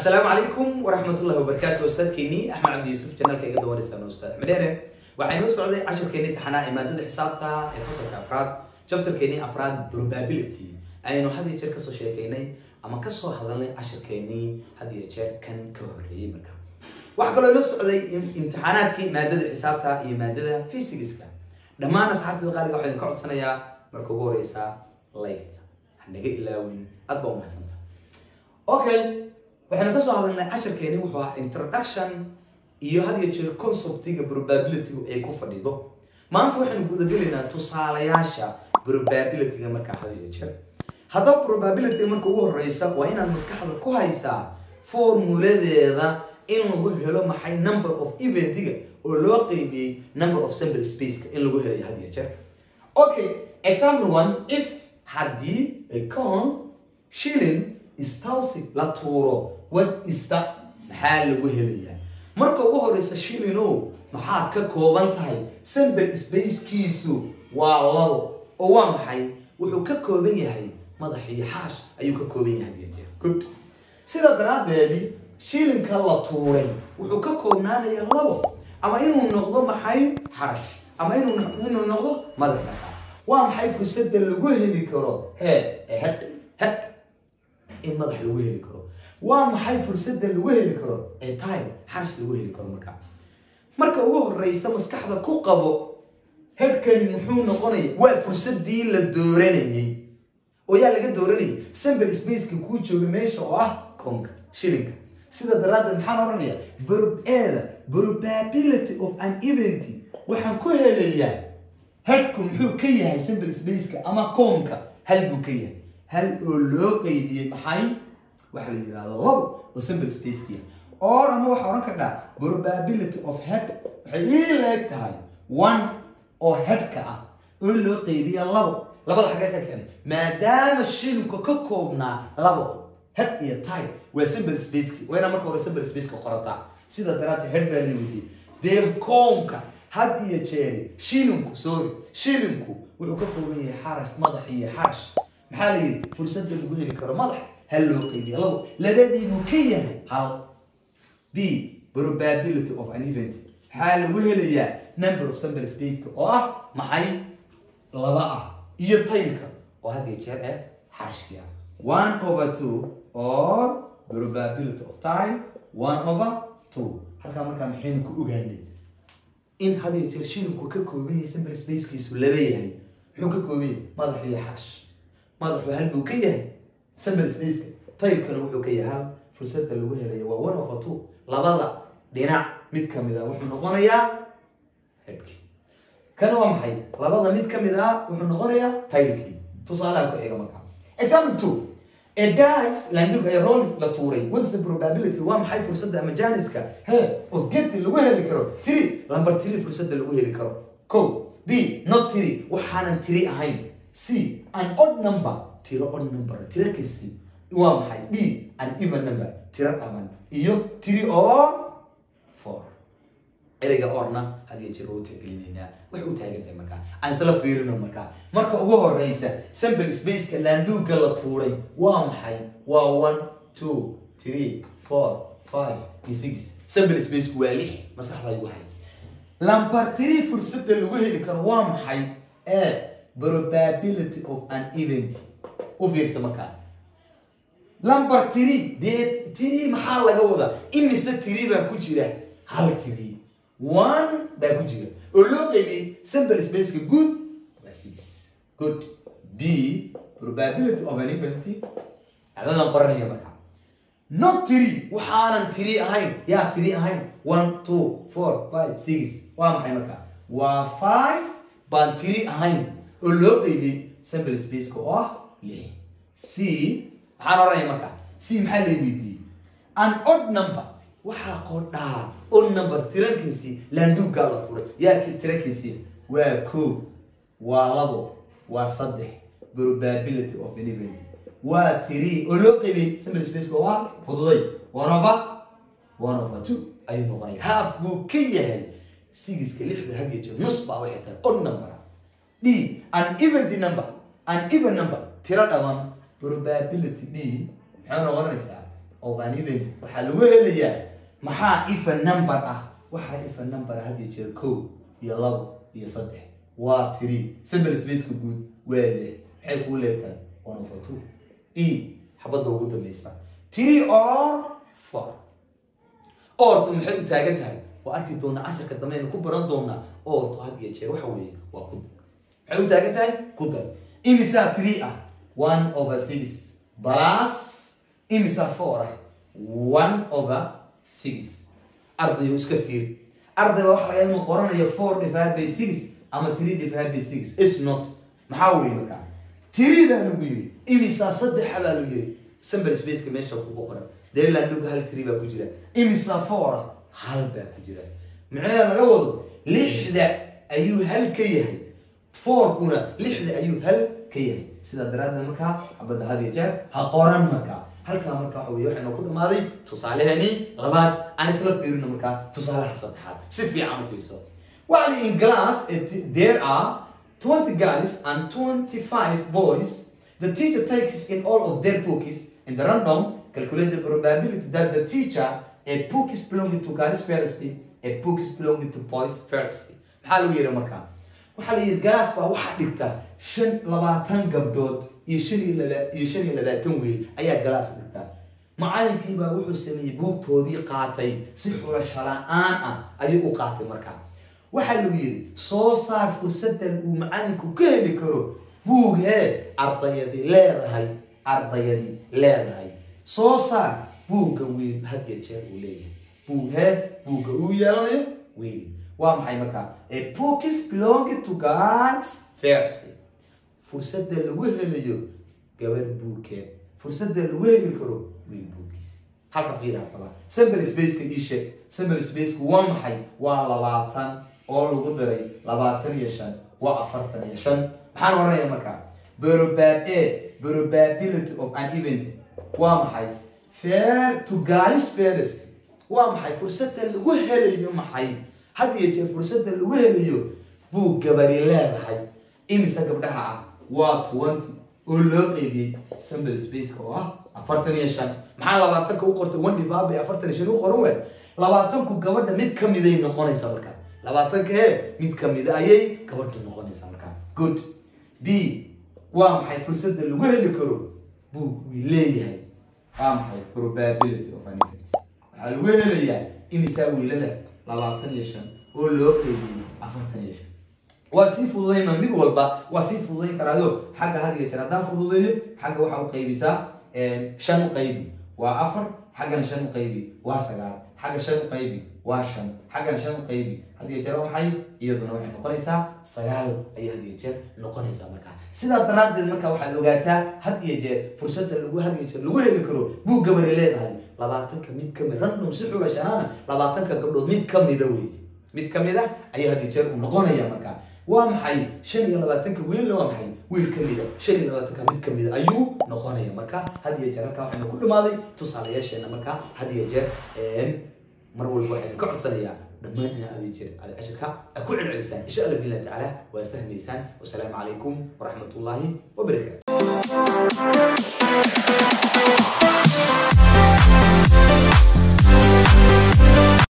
asalaamu calaykum waraxmatullahi wabarakaatu ustaadkeenii axmed cabdi yuusuf janaalka iga dawanaysan ustaad axmed dheere waxaa inoo socday cashirkeenii taxanaa ee maadada xisaabta ee fasalka afraad jabtarkeenii afraad probability ayaynu had iyo jeer kasoo sheekeynay ama kasoo hadalnay cashirkeenii had iyo jeer kan ka horreeyey marka waxaa kaloo inoo socday imtixaanaadkii maadada xisaabta iyo maadada physigiska dhammaan asxaabtada qaaliga waxaa idinka codsanayaa marka ugu horeysa light hanaga ilaawin aad baa umahadsanta okay waxaynu kasoo hadalnay cashirkeeni wuxuu ahaa introduction iyo had iyo jeer conceptiga probabilitygu ay ku fadhido maanta waxaynu gudagelaynaa tusaalayaasha probabilityga markaa had iyo jeer haddaba probabilityga marka ugu horeysa waa inaad maskaxda ku haysaa formuladeeda in lagu helo maxay number of eventiga oo loo qeybiyey number of sample spaceka in lagu helayo had iyo jeer okay example one if haddii a con shilling istawsi la tuuro what is that maxaa lagu helayaa marka ugu horeysa shilinow maxaad ka kooban tahay sample spacekiisu waa labo oo waa maxay wuxuu ka kooban yahay madax iyo xaash ayuu ka kooban yahay iyo jeer good sidaa daraaddeedii shilinka la tuuray wuxuu ka koobnaanaya labo ama inuu noqdo maxay xarash ama inuu inuu noqdo madax dhaqa waa maxay fursadda lagu heli karo he head head in madax lagu heli karo waa maxay fursadda lagu heli karo ee time xarash lagu heli karo marka marka ugu horeysa maskaxda ku qabo headkani muxuu noqonaya waa fursadii la dooranayay oo yaa laga dooranayay sample spaceka kuu jooga meesha oo ah konka shilinka sida daraaddeed maxaan oranaya eeda probability of an event waxaan ku helayaa headku muxuu ka yahay sample spaceka ama koonka hal buu ka yahay hal oo loo qeybiyey maxay waxa la yidhahdo labo oo sample spacekiya or ama waxaa oran kardhaa probability of head waxay ii leeg tahay one oo headka ah oo loo qeybiya labo labada xagga ka keenay maadaama shilinku ka koobnaa labo head iyo time waa sample spaceki waa inaa marka hore sample spaceka qorataa sida daraadteed head baa leeweydiye dee koonka had iyo jeeri shilinku sorry shilinku wuxuu ka kooban yahay xarash madax iyo xarash maxaa la yidhi fursadda lagu heli karo madax hal loo qeybiya labo labadiibuu ka yahay hal b probability of an event maxaa lagu helayaa number of sample spaceka oo ah maxay laba ah iyo taylka oo had iyo jeer eh xarashkii ah one over two or probability of time one over two halkaa markaa maxaynu ku ogaanay in had iyo jeer shilinku ka kooban yahay sample spacekiisu laba yahay muxuu ka kooban yahay madax iyo xarash madaxu hal buu ka yahay sample spaceka taylkana wuxuu ka yahay hal fursadda lagu helaya waa one over two labada dhinac mid kamid a wuxuu noqonayaa headkii kana waa maxay labada mid kamid ah wuxuu noqonayaa taylkii tusaalaha ku xiga markaa example two a dice landug ee roll la tuuray what's the probability waa maxay fursadda ama janiska he of getting lagu heli karo tiri lambar tiri fursadda lagu heli karo ko b not tiri waxaanan tiri ahayn c an odd number tiro odd number tiro kasi waa maxay d an even number tiro dhaman iyo tiri or four ereyga orna hadiyo jeer u tixgelinaynaa wax u taagantahay markaa aan isla fiirino markaa marka ugu horeysa sample spaceka laanduuga la tuuray waa maxay waa one two three four five iyo six sample spaceku waa lix maskaxda igu hay lambar tiri fursadda lagu heli karo waa maxay ee probability of an event u fiirsa markaa lambar tiri dee tiri maxaa laga wadaa imise tiri baa ku jira hal tiri one baa ku jira oo loo qeybiyey sample spaceka good waa six good b probability of an event adadan qoranaya markaa not tiri waxaanan tiri ahayn yaa tiri ahayn one two four five six waa maxay markaa waa five baan tiri ahayn oo loo qeybiyey sample spaceka oo ah lix c maxaan oranaya markaa c maxaa la weydiiyey an odd number waxaa qodhaa odd number tirankiisii laanduugaa la turay yaa tirankiisii waa ko waa labo waa saddex probability of an event waa tiri oo loo qeybiyey sample space oo ah fududay one over one over two ayuu noqonaya half buu ka yahay sigiska lixda hadiyo jeer nus baa waxay tahay odd number d an event number an even number tiro dhaman probability d maxay noqonaysaa of an event waxaa lagu helayaa maxaa if a number ah waxaa if a number ah had iyo jeer kow iyo labo iyo saddex waa tiri simple spaceka guud waa leh maxay kuu leegtahay one over two e xabadda ugu dambaysa three or four ortu maxay u taagan tahay waa arki doonaa casharka dambe aynu ku baran doonaa ortu had iyo jeer waxa weeye waa ku dar maxay u taagan tahay ku dar imisaa three ah one over six plus imisaa four ah one over six ardayo iska fiir ardayba waxa laga inuu qoranayo four divided by six ama three divided by six is not maxaa weeye markaa three baa lagu yiri imisaa saddexa baa lagu yiri simple spaceka meesha kugu qoran deelandhoga hal three baa ku jira imisaa four ah hal baa ku jira micnaheeda laga wado lixda ayuu hal ka yahay fourkuna lixda ayuu hal ka yahay sidaa daraaddeed markaa xabadda had iyo jeer ha qoran markaa halkaa markaa waxa weye waxaynu ku dhamaaday tusaaleheenii labaad aan isla fiirino markaa tusaalaha saddexaad si fiican u fiirso waxaa in class it- there are 20 girls and 25 boys the teacher takes in all of their books in the random calculate the probability that the teacher a book is belonging to girls first a book is belonging to boys first maxaa lagu yidhi markaa waxaa la yidhi galaas baa waxaa dhigta shan labaatan gabdhood iyo shan iyo laba iyo shan iyo labaatan wiil ayaa galaas dhigta macalinkii baa wuxuu sameeyey buugtoodii qaatay si xulasho la-aan ah ayuu u qaatay markaa waxaa lagu yidhi soo saar fursadan uu macalinku ka heli karo buug hee ardayadii leedahay ardayadii leedahay soo saar buugga wiil had iyo jeer uu leeyahay buug hee buugga uu yeelanayo wiil waa maxay markaa a book is belonging to girls first fursadda lagu helayo gabar buugkeed fursadda lagu heli karo wiil buuggiis halka fiir haddaba simple spaceka ii sheeg simple spaceka waa maxay waa labaatan oo lagu daray labaatan iyo shan waa afartan iyo shan maxaan oranaya markaa probab a probability of an event waa maxay fair to girls first waa maxay fursadda lagu helayo maxay had iyo jeer fursadda lagu helayo buug gabari leedahay imise gabdhaha ah waa twenty oo loo qeybiyey simple spaceka oo ah afartan iyo shan maxaa labaatanka u qortay one divided by afartan iyo shan u qoran waay labaatanku gabadha mid ka miday noqonaysa markaa labaatanka ee mid ka mida ayay gabadha noqonaysa markaa good b waa maxay fursadda lagu heli karo buug way leeyahay waa maxay probability of an event waxaa lagu helayaa imisaa wiilala labaatan iyo shan oo loo qeybiyey afartan iyo shan waa sii fududayna mid walba waa sii fududayn karaayo xagga had iyo jeer haddaan fududeeyo xagga waxaa u qaybisaa shan u qaybi waa afar xaggana shan u qaybi waa sagaal xagga shan u qaybi waa shan xaggana shan u qaybi had iyo jeer waa maxay iyaduna waxay noqonaysaa sagaal ayay had iyo jeer noqonaysaa markaa sidaa daraaddeed marka waxaad ogaataa had iyo jeer fursadda lagu had iyo jeer lagu heli karo buu gabari leedahay labaatanka mid ka mid random si xulashanaana labaatanka gabdhood mid ka mida wey mid ka mid a ayaa had iyo jeer uu noqonaya markaa waa maxay shan iyo labaatanka wiilna waa maxay wiil ka mida shan iyo labaatanka mid ka mida ayuu noqonaya marka had iyo jeer halkaa waxaynu ku dhamaaday tusaalayaasheena marka had iyo jeer mar walba waxaynu ka codsanayaa dhammaan inaa adi jeer aad cashirka aad ku celcelisaan insha allah billahi tacaala waa fahmaysaan wasalaamu calaykum waraxmat ullaahi wabarakaatu